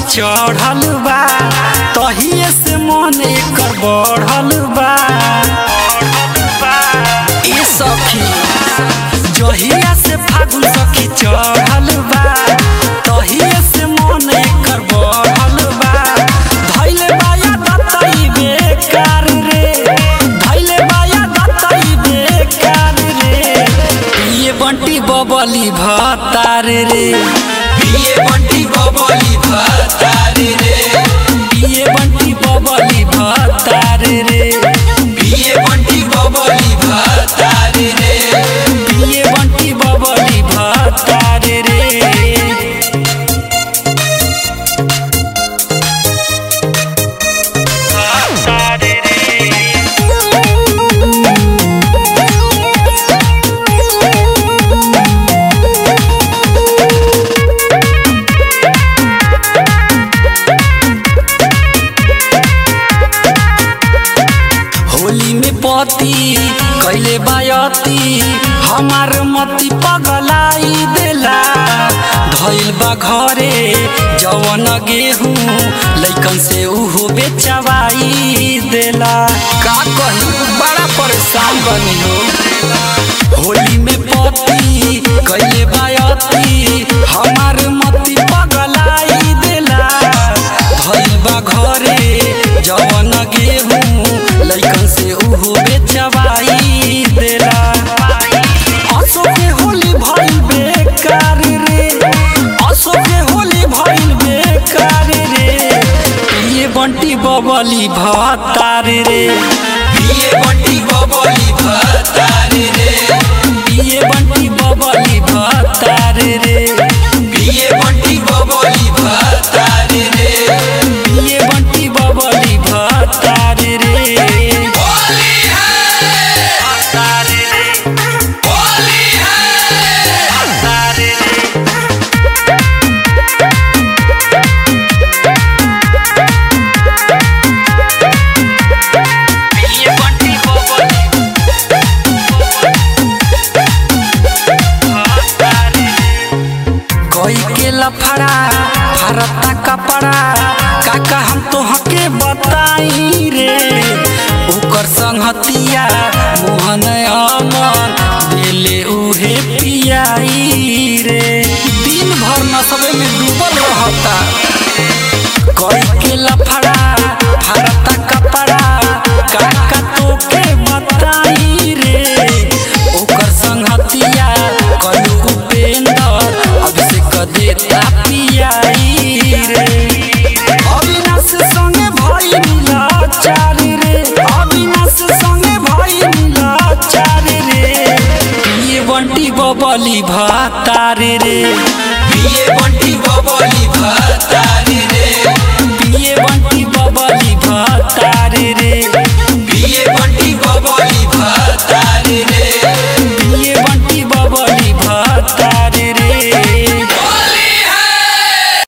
चढ़ल बा तहिए से मन एकर बढ़ल बा ए सखी जहिया से फागुन सखी चढ़ल बा तहिए से मन एकर बढ़ल बा धैले बाया दतई बेकार रे धैले बाया दतई बेकार रे पिए बंटी बबली भतार रे पिए बंटी बबली भतार रे पिए बंटी बबली भतार रे पिए बंटी बबली भतार रे पिए बंटी बबली भतार रे होली में पति कैले बायती हमार मती पगलाई देला धइल बा घरे जवन गेहूं लइकन से उहो बेचवाई देला का कही बड़ा परेशान बनी हो होली में पति कैले बायती हमार मती पगलाई देला धइल बा घरे जवन गेहूं लइकन से उहो बेचवाई देला असो के होली भइल बेकार रे असो के होली भइल बेकार रे ये बंटी बबली भतार रे पिए बंटी बबली भतार रे ये बंटी बबली भतार रे पिए बंटी बबली भतार रे ये बंटी बबली भतार रे होली है भतार रे होली है भतार रे पिए बंटी बबली भतार रे कोई के लफड़ा भारत कपड़ा काका हम तोहके बताई रे ओकर संगतिया मोहन अमन दिले उहे पियाई रे दिन भर नशबे में डूबल रहता कोई के लफड़ा भारत कपड़ा काका तोके बताई रे ओकर संगतिया कलू उपेंद्र अभिषेक देता पियाई रे अविनाश संगे भाई मिला चार रे अविनाश संगे भाई मिला चार रे ये बंटी बबली भातार रे पिए बंटी